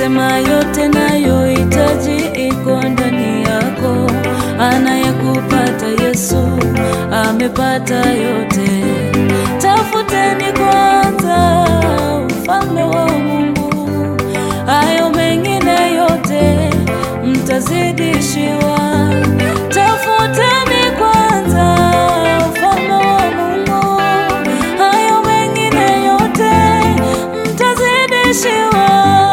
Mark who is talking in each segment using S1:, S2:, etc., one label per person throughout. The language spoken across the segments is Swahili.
S1: Sema yote nayohitaji iko ndani yako, anayekupata Yesu amepata yote. Tafuteni kwanza ufalme wa Mungu, hayo mengine yote mtazidishiwa. Tafuteni kwanza ufalme wa Mungu, hayo mengine yote mtazidishiwa.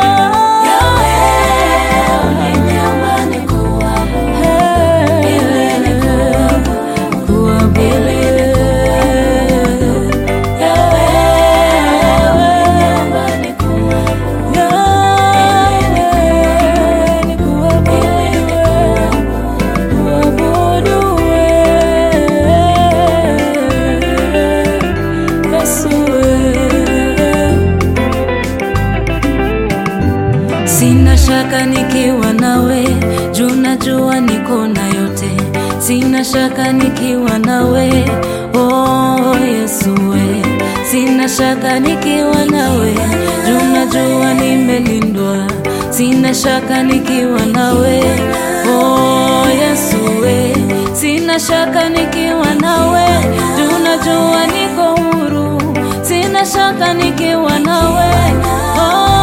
S1: Sina shaka nikiwa nawe, juu najua niko na yote. Sina shaka nikiwa nawe, oh Yesu we. Sina shaka nikiwa nawe, juu najua nimelindwa. Sina shaka nikiwa nawe, oh Yesu we. Sina shaka nikiwa nawe, juu najua niko huru. Sina shaka nikiwa nawe, oh